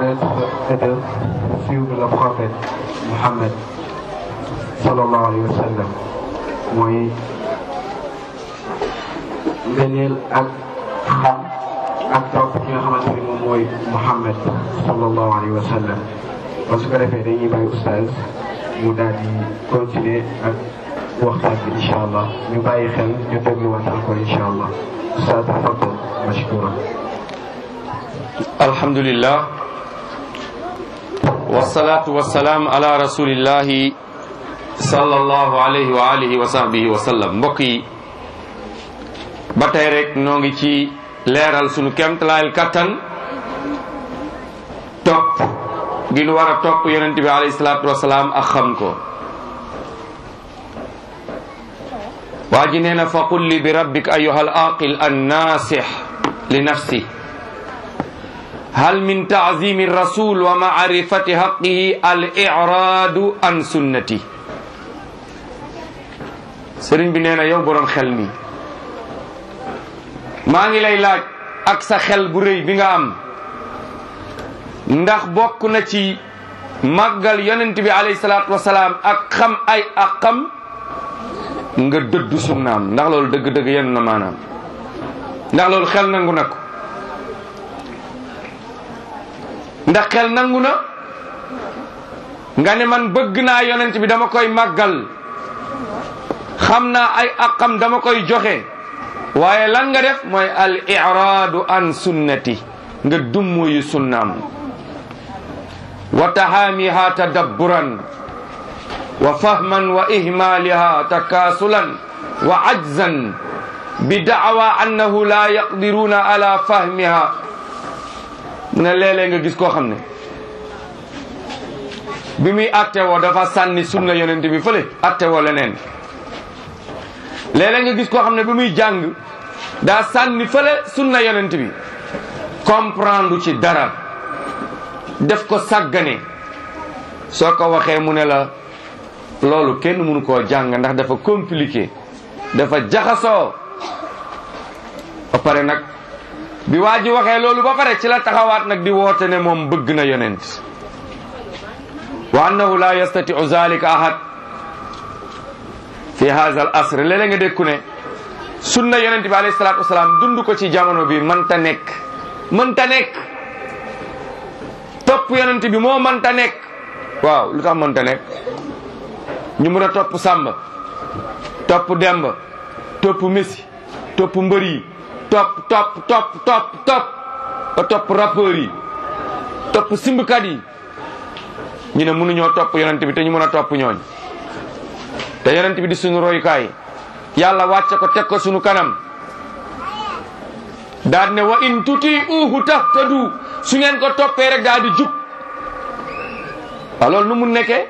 connaître et de suivre le prophète Mohammed sallallahu alayhi wa sallam mooy ngëneel ak xam ak topp ki nga xamante ni moom mooy Mohammed sallallahu alayhi wa sallam ba su ko defee dañuy bàyyi oustaz mu daal di continuer ak waxtaan bi incha allah ñu bàyyi xel ñu dégluwaat encore incha allah oustaz tafaddal mashkura alhamdulillah wasalaatu wasalaam ala rasulillahi sallallahu alayhi wa alihi wa sahbihi wa sallam mbokk yi ba tey rek noo ngi ci leeral sunu kemtalaayal kattan topp gi nu war a topp yonent bi alayhi salaatu wasalaam ak xam ko waa ji nee na fa qul li bi rabbik ayuha al aqil an nasix li nafsi hal min taazimi rasul wa maarifati haqihi al iraadu an sunnati sëriñ bi nee na yow boroom xel mi maa ngi lay laaj ak sa xel bu rëy bi nga am ndax bokk na ci màggal yonent bi alayhi salaatu wasalaam ak xam ay aqam nga dëddu sunnaam ndax loolu dëgg-dëgg yenn na maanaam ndax loolu xel nangu na ko ndax xel nangu na nga ne man bëgg naa yonent bi dama koy màggal xam naa ay aqam dama koy joxe waaye lan nga def mooy al iraadu an sunnati nga dummuyu sunnaam wa tahaamiha tadabburan wa fahman wa ihmaaliha takaasulan wa ajzan bi daawa annahu la yaqdiruuna ala fahmiha mu ne léeg-léeg nga gis koo xam ne bi muy attewoo dafa sànni sunna yonent bi fële attewoo leneen léeg-léeg nga gis koo xam ne bi muy jàng daa sànni fële sunna yonent bi comprendre ci dara def ko sàggane soo ko waxee mu ne la loolu kenn mënu koo jàng ndax dafa compliqué dafa jaxasoo ba pare nag bi waa ji waxee loolu ba pare ci la taxawaat nag di woote ne moom bëgg na yonent wa annahu la yastatiu zalika ahad fi hadha al asr léeg-léeg nga dégg ku ne sunna yonent bi alayhi salatu wasalaam dund ko ci jamono bi mënta nekk mënta nekk topp yonent bi moo mënta nekk waaw lu tax mënta nekk ñu mën a topp Samba topp Demba topp Messi topp mbër yi topp topp topp topp topp ba topp rappeurs yi topp simbkat yi ñu ne mënuñoo topp yonent bi te ñu mën a topp ñooñ te yonent bi di suñu royukaay yàlla wàcce ko teg ko suñu kanam daal ne wa in tuti uhu tahtadu su ngeen ko toppee rek daal di jub waaw loolu nu mu nekkee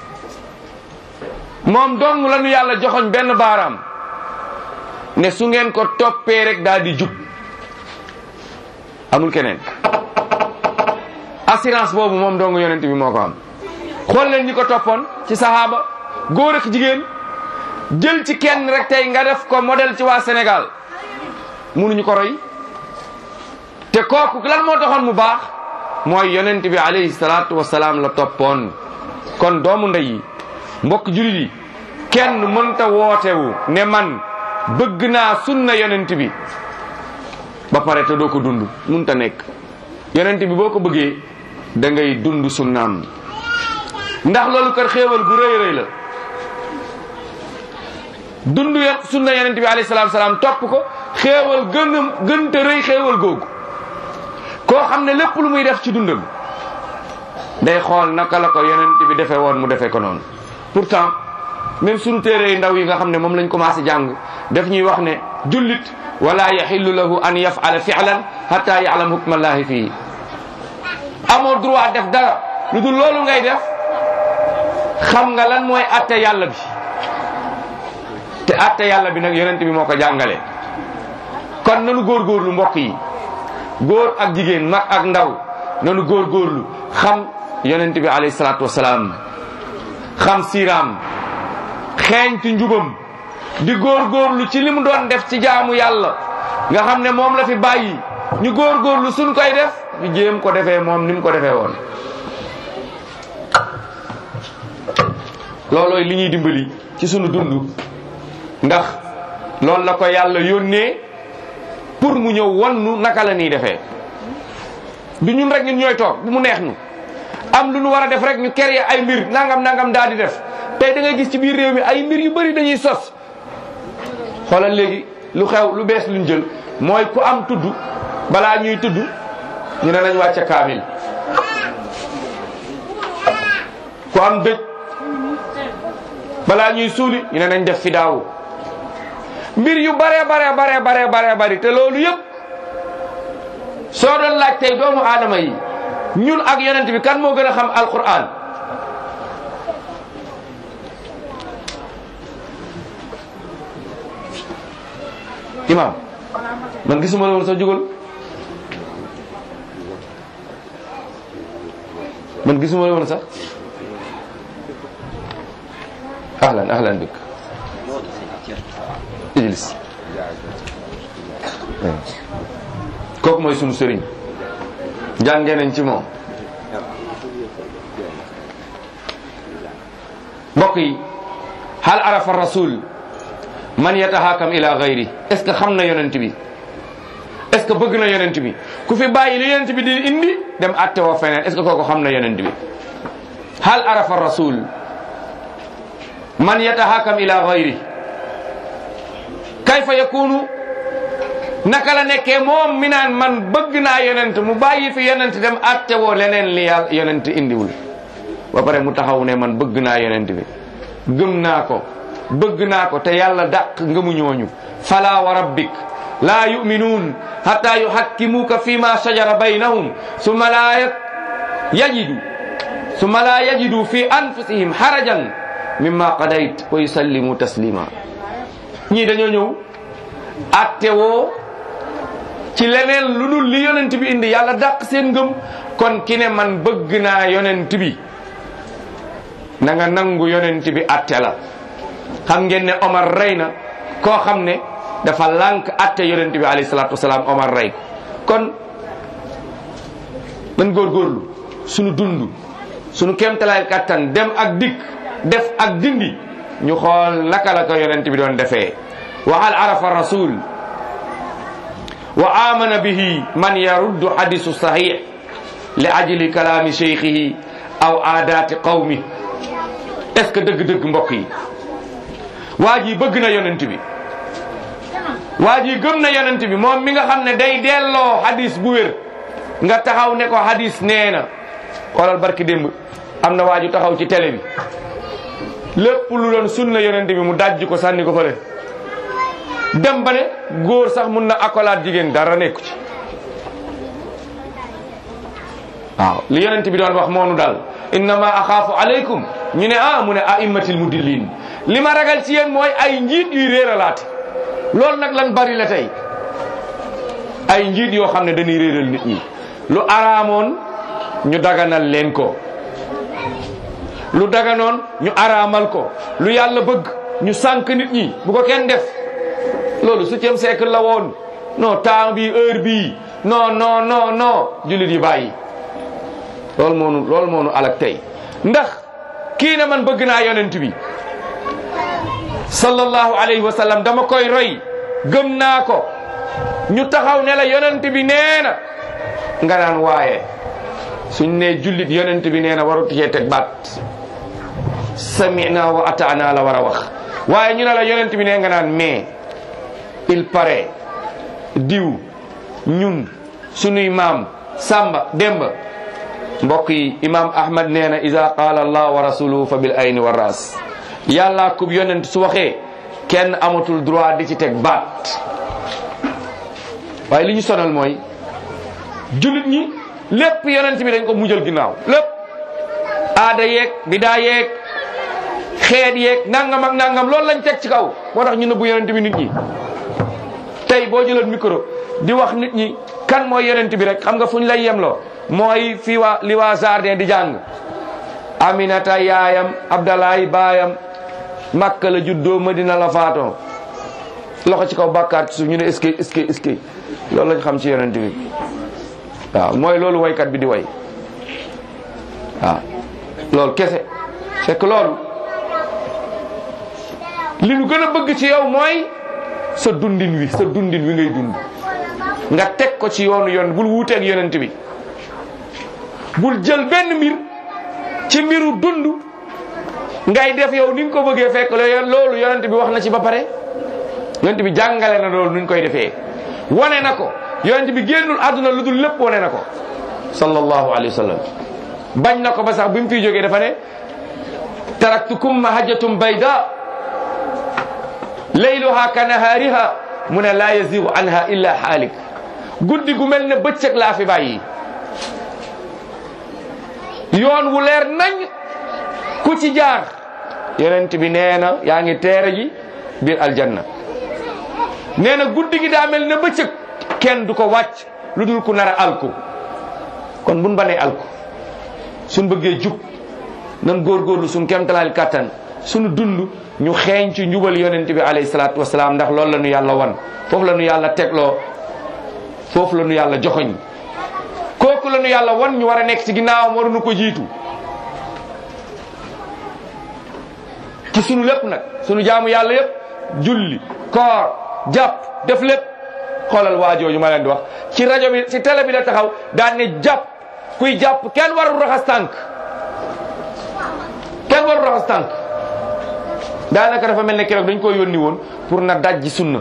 moom dong la nu yàlla joxoñ benn baaraam ne su ngeen ko toppee rek daal di jub amul keneen assurance boobu moom dong yonent bi moo ko am xool leen ñi ko toppoon ci sahaaba góor ak jigéen jël ci kenn rek tey nga def ko modèle ci waa Sénégal munuñu ko roy te kooku lan moo taxoon mu baax mooy yonent bi alayhi salaatu wasalaam la toppoon kon doomu ndey yi mbokk julit yi kenn mënta wootewu ne man bëgg naa sunna yonent bi ba pare te doo ko dund mënta nekk yonent bi boo ko bëggee da ngay dund sunnaam ndax loolu kër xéewal gu rëy rëy la dund sunna yonent bi alayhi salaatu salaam topp ko xéewal gën a gën te rëy xéewal googu koo xam ne lépp lu muy def ci dundam day xool naka la ko yonent bi defee woon mu defee ko noonu pourtant même sunu téere ndaw yi nga xam ne moom lañ commencé jàng daf ñuy wax ne jullit wala yaxillu lahu an yafala fi'lan hatta ya'lam hukmallahi fii amoo droit def dara lu dul loolu ngay def xam nga lan mooy atte yàlla bi te atte yàlla bi nag yonent bi moo ko jàngale kon nanu góorgóorlu mbokk yi góor ak jigéen mag ak ndaw nanu góorgóorlu xam yonent bi alayhi salaatu wasalaam xam siiraam xeeñtu njubam di góorgóorlu ci li mu doon def ci jaamu yàlla nga xam ne moom la fi bàyyi ñu góorgóorlu suñ koy def ñu jéem ko defee moom ni mu ko defee woon loolooy li ñuy dimbali ci sunu dund ndax loolu la ko yàlla yónnee pour mu ñëw wannu naka la ñuy defee du ñun rek ñun ñooy toog bu mu neex nu am lu nu war a def rek ñu créer ay mbir nangam nangam daal di def tey da ngay gis ci biir réew mi ay mbir yu bëri dañuy sos xoolal léegi lu xew lu bees luñ jël mooy ku am tudd balaa ñuy tudd ñu ne nañ wàcce kaamil ku am dëj balaa ñuy suuli ñu ne nañ def fi daawu mbir yu bare bare bare bare bare bari te loolu yëpp soo doon laaj tey doomu aadama yi ñun ak yonent bi kan moo gën a xam alquran imam man gisuma la woon sax jógal man gisuma la woon sax ahlan ahlan bik ijlis kooku mooy sunu sëriñ jàngee nañ ci moom mbokk yi hal arafa rasul man yatahakam ila gayri est ce que xam na yonent bi est ce que bëgg na yonent bi ku fi bàyyi li yonent bi di indi dem atte woo feneen est ce que kooku xam na yonent bi hal arafa rasul man yatahakam ila gayri kayfa yakunu naka la nekkee moom mi naan man bëgg naa yonent mu bàyyi fi yonent dem atte woo leneen li yàlla yonent indiwul ba pare mu taxaw ne man bëgg naa yonent bi gëm naa ko bëgg naa ko te yàlla dàq ngëmu ñooñu fala wa rabbik laa yuminuun hatta yuhakkimuuka fi ma shajara baynahum summa laa yajidu summa laa yajidu fi anfusihim harajan mimma qadayt wa yusallimu taslima ñii dañoo ñëw atte woo ci leneen lu dul li yonent bi indi yàlla dàq seen ngëm kon ki ne man bëgg naa yonent bi na nga nangu yonent bi atte la xam ngeen ne Omar rey na koo xam ne dafa lànk atte yonent bi alayhi salaatu wasalaam Omar rey ko kon man góorgóorlu sunu dund sunu kéemtalaay kattan dem ak dikk def ak dindi ñu xool naka la ko yonent bi doon defee wa hal arafa rasul wa amana bihi man yaruddu hadisu sahih li ajli kalaami cheikhihi aw aadaati qawmi est ce que dëgg-dëgg mbokk yi waa ji bëgg na yonent bi waa ji gëm na yonent bi moom mi nga xam ne day delloo hadis bu wér nga taxaw ne ko hadis nee na xoolal barki démb am na waa ju taxaw ci télé bi lépp lu doon sunna yonent bi mu dajj ko sànni ko fële dem ba ne góor sax mun na akolaat jigéen dara nekku ci waaw li yonent bi doon wax moonu daal innama axaafu alaykum ñu ne ah mu ne aimmatil mudillin li ma ragal ci yéen mooy ay njiit yuy réeralaate loolu nag lan bari la tey ay njiit yoo xam ne dañuy réeral nit ñi lu araamoon ñu daganal leen ko lu daganoon ñu araamal ko lu yàlla bëgg ñu sànk nit ñi bu ko kenn def loolu septième siècle la woon non temps bi heure bii non non non non jullit yi bàyyi loolu moonu loolu moonu alak tey ndax kii ne man bëgg naa yonent bi sallallahu alayhi wa sallam dama koy roy gëm naa ko ñu taxaw ne la yonent bi nee na nga naan waaye suñ ne jullit yonent bi nee na warut cee teg baat samina wa ataana la war a wax waaye ñu ne la yonent bi nee nga naan mais il paraît diw ñun sunuy maam samba demba mbokk yi imam ahmad nee na ida qaala allah wa rasuluhu fa bil ayni wa ras yàlla kub yonent su waxee kenn amatul droit di ci teg baat waaye li ñu sonal mooy jullit ñi lépp yonent bi dañ ko mujjal ginnaaw lépp aada yeeg bidaa yeeg xeet yeeg nangam ak nangam loolu lañ teg ci kaw moo tax ñu nëbbu yonent bi nit ñi tey boo jëloon micro di wax nit ñi kan mooy yonent bi rek xam nga fu ñu lay yemloo mooy fii waa li waa jardin di jàng aminata yaayam abdalaay baayam makka la juddoo madina la faatoo loxo ci kaw bàkkaar ci suuf ñu ne est-ce que est-ce que est-ce que loolu lañ xam ci yonent bi waaw mooy loolu waykat bi di way waaw loolu kese fekk loolu li ñu gën a bëgg ci yow mooy sa dundin wi sa dundin wi ngay dund nga teg ko ci yoonu yoon bul wuuteeg yonent bi bul jël benn mbir ci mbiru dund ngay def yow ni nga ko bëggee fekk loolu yonent bi wax na ci ba pare yonent bi jàngale na loolu nuñ koy defee wane na ko yonent bi génnul àdduna lu dul lépp wane na ko sallallahu alayhi wa sallam bañ na ko ba sax bi mu fiy jógee dafa ne taraktukum mahajjatum bayda layluha ka nahaariha mu ne laa yazigu anha illa xaalik guddi gu mel ne bëccëg laa fi bàyyi yoon wu leer nañ ku ci jaar yonent bi nee na yaa ngi teere ji biir aljanna nee na guddi gi daa mel ne bëccëg kenn du ko wàcc lu dul ku nar a alku kon buñ banee alku suñ bëggee jub nan góorgóorlu suñ kemtalaal kàttan suñu dund ñu xeeñ ci njubal yonent bi alayhi salaatu wasalaam ndax loolu la ñu yàlla wan foofu la ñu yàlla tegloo foofu la ñu yàlla joxoñ kooku la ñu yàlla wan ñu war a nekk ci ginnaawam waruñu ko jiitu ci sunu lépp nag sunu jaamu yàlla yépp julli koor jàpp def lépp xoolal waa jooju ma leen di wax ci rajo bi ci télé bi la taxaw daan ne jàpp kuy jàpp kenn warul raxas tànk kenn warul raxas tànk daanaka dafa mel ne keroog dañ ko yónni woon pour na dajji sunna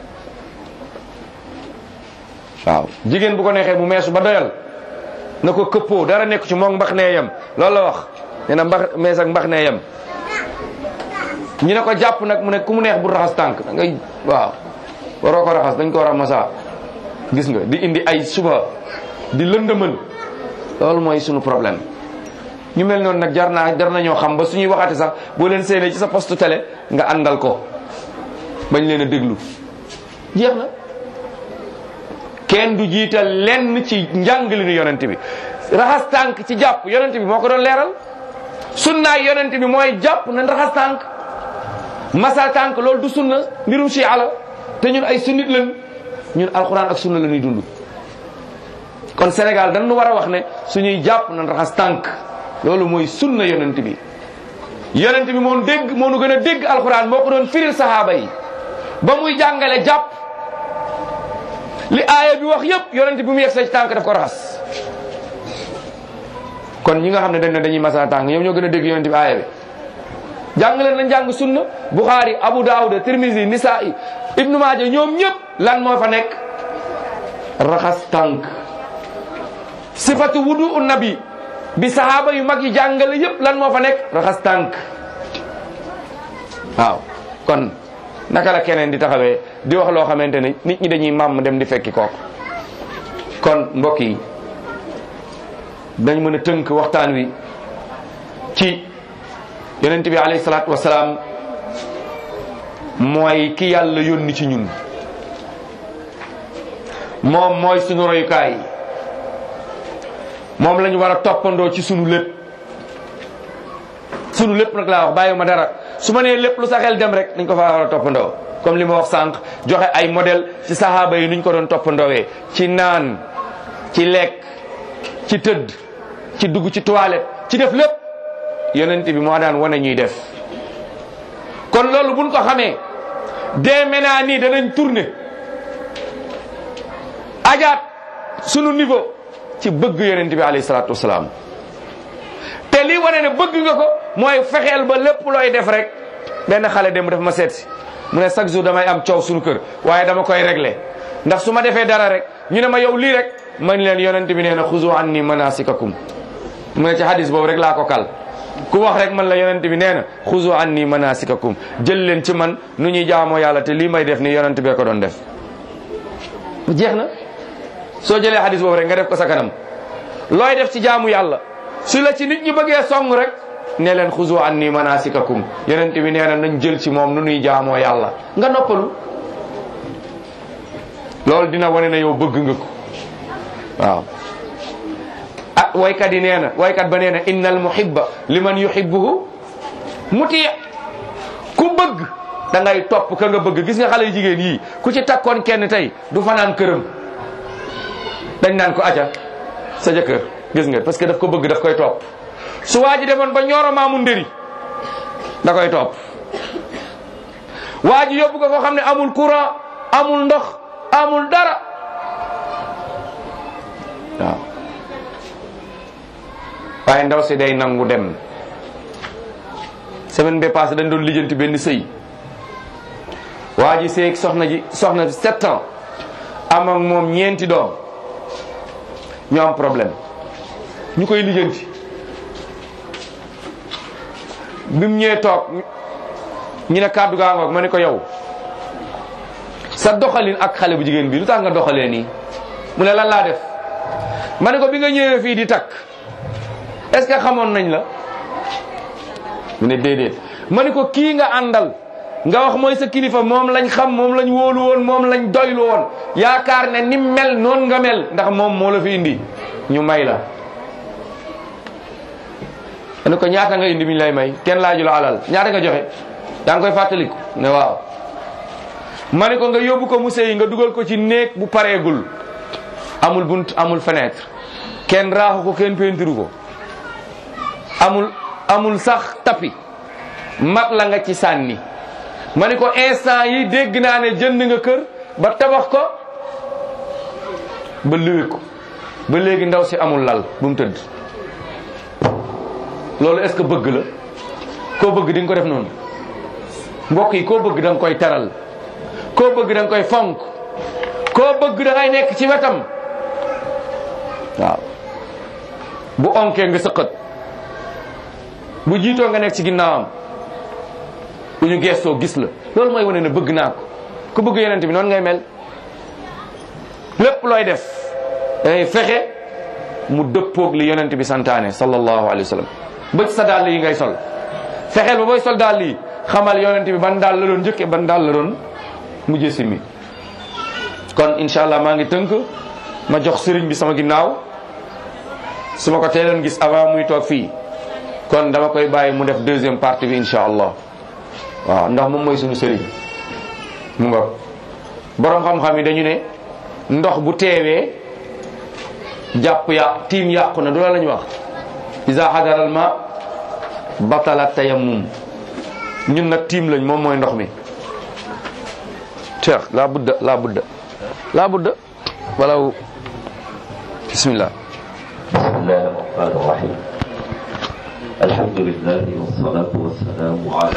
waaw jigéen bu ko neexee mu meesu ba doyal na ko këppoo dara nekk ci moom mbax nee yem loolu la wax nee na mbax mees ak mbax nee yem ñu ne ko jàpp nag mu ne ku mu neex bu raxas tànk da ngay waaw waroo ko raxas dañ ko war a masa gis nga di indi ay suba di lëndëmal loolu mooy sunu problème ñu mel noonu nag jar naa jar nañoo xam ba suñuy waxate sax boo leen séenee ci sa poste télé nga àndal ko bañ leen a déglu jeex na kenn du jiital lenn ci njàngalinu yonent bi raxas tànk ci jàpp yonent bi moo ko doon leeral sunnaay yonent bi mooy jàpp nañ raxas tànk masa tànk loolu du sunna mbirum si ala te ñun ay sunnit lañ ñun alxuraan ak sunna la ñuy dund kon Sénégal dañu war a wax ne suñuy jàpp nañ raxas tànk loolu mooy sunna yonent bi yonent bi moo dégg moo nu gën a dégg alxuraan moo ko doon firil sahaaba yi ba muy jàngale jàpp li aaya bi wax yépp yonent bi mu yegg sa ci tànk daf ko raxas kon ñi nga xam ne dañ ne dañuy masa tànk ñoom ñoo gën a dégg yonent bi aaya bi jàng leen nañ jàng sunna Bukhari Abu Dawud Tirmizi Nisa'i Ibnu Maaja ñoom ñëpp lan moo fa nekk raxas tànk sifatu wudu nabi bi sahaaba yu mag yi jàngale yëpp lan moo fa nekk raxas tànk waaw kon naka la keneen di taxawee di wax loo xamante ne nit ñi dañuy màmm dem di fekki kooku kon mbokk yi dañ mën a tënk waxtaan wi ci yonent bi alayhi salaatu wasalaam mooy ki yàlla yónni ci ñun moom mooy sunu royukaay moom la ñu war a toppandoo ci sunu lépp sunu lépp nag laa wax bàyyiwuma dara su ma nee lépp lu sa xel dem rek dañ ko fa war a toppandoo comme li ma wax sànq joxe ay modèle ci sahaaba yi nuñ ko doon toppandoowee ci naan ci lekk ci tëdd ci dugg ci toilette ci def lépp yonent bi moo daan wane ñuy def kon loolu buñ ko xamee dee maintenant nii danañ tourner ajaat sunu niveau ci bëgg yonent bi alayhi salaatu wasalaam te lii wane ne bëgg nga ko mooy fexeel ba lépp looy def rek benn xale dem def ma seet si mu ne chaque jour damay am coow sunu kër waaye dama koy régler ndax su ma defee dara rek ñu ne ma yow lii rek man leen yonent bi nee na xuzu anni manasikakum mu ne ci hadis boobu rek laa ko kal ku wax rek man la yonent bi nee na xuzu anni manasikakum jël leen ci man nu ñuy jaamoo yàlla te lii may def ni yonent bee ko doon def jeex na soo jëlee hadis boobu rek nga def ko sa kanam looy def ci jaamu yàlla su la ci nit ñi bëggee song rek ne leen xuzu anni manasikakum yonent bi nee na nañ jël ci moom nu nuy jaamoo yàlla nga noppalu loolu dina wane ne yow bëgg nga ko waaw ah waykat yi nee na waykat ba nee na innal muhibba liman yuhibbuhu muti ku bëgg da ngay topp ka nga bëgg gis nga xale yu jigéen yii ku ci takkoon kenn tey du fanaan këram dañ naan ko aca sa jëkkër gis nga parce que daf ko bëgg daf koy topp su waa ji demoon ba ñooro maamu ndëri da koy topp waa ji yóbbu ko foo xam ne amul courant amul ndox amul dara waaw waaye ndaw si day nangu dem semaine bi passé dañ doon lijjanti benn sëy waa ji seeg soxna ji soxna si sept ans am ak moom ñeenti doom ñu am problème ñu koy lijjanti bi mu ñëwee toog ñu ne kàddu gaa ngoog ma ne ko yow sa doxalin ak xale bu jigéen bi lu tax nga doxalee nii mu ne lan laa def ma ne ko bi nga ñëwee fii di takk est ce que xamoon nañ la mu ne déedéet ma ne ko kii nga àndal nga wax mooy sa kilifa moom lañ xam moom lañ wóolu woon moom lañ doylu woon yaakaar ne ni mel noonu nga mel ndax moom moo la fi indi ñu may la ma ne ko ñaata nga indi mi ñu lay may kenn laaju la alal ñaata nga joxe yaa ngi koy fàttaliku ne waaw ma ne ko nga yóbbu ko musée yi nga dugal ko ci néeg bu pareegul amul bunt amul fenêtre kenn raaxu ko kenn pentiru ko amul amul sax tapi mat la nga ci sànni ma ne ko instant yi dégg naa ne jënd nga kër ba tabax ko ba luwe ko ba léegi ndaw si amul lal bu mu tëdd loolu est-ce que bëgg la koo bëgg di nga ko def noonu mbokk yi koo bëgg da nga koy teral koo bëgg da nga koy fonk koo bëgg da ngay nekk ci wetam waaw bu onkee nga sëqat bu jiitoo nga nekk ci ginnaawam bu ñu geestoo gis la loolu mooy wane ne bëgg naa ko ku bëgg yonent bi noonu ngay mel lépp looy def dangay fexe mu dëppoog li yonent bi santaane sallallahu alayhi wa sallam ba ci sa dàll yi ngay sol fexeel ba booy sol dàll yi xamal yonent bi ban daal la doon njëkke ban daal la doon mujjee simmi kon incha allah maa ngi tënk ma jox sëriñ bi sama ginnaaw su ma ko teeloon gis avant muy toog fii kon dama koy bàyyi mu def deuxième partie bi incha allah waaw ndax moom mooy suñu sëriñ mu nga borom xam-xam yi dañu ne ndox bu teewee jàpp ya tiim yàqu na du la la ñu wax isa xadaral ma batala tayammum ñun nag tiim lañ moom mooy ndox mi cheikh la budda la budda la budda walaw bismillah بسم الله الرحمن الرحيم الحمد لله والصلاة والسلام على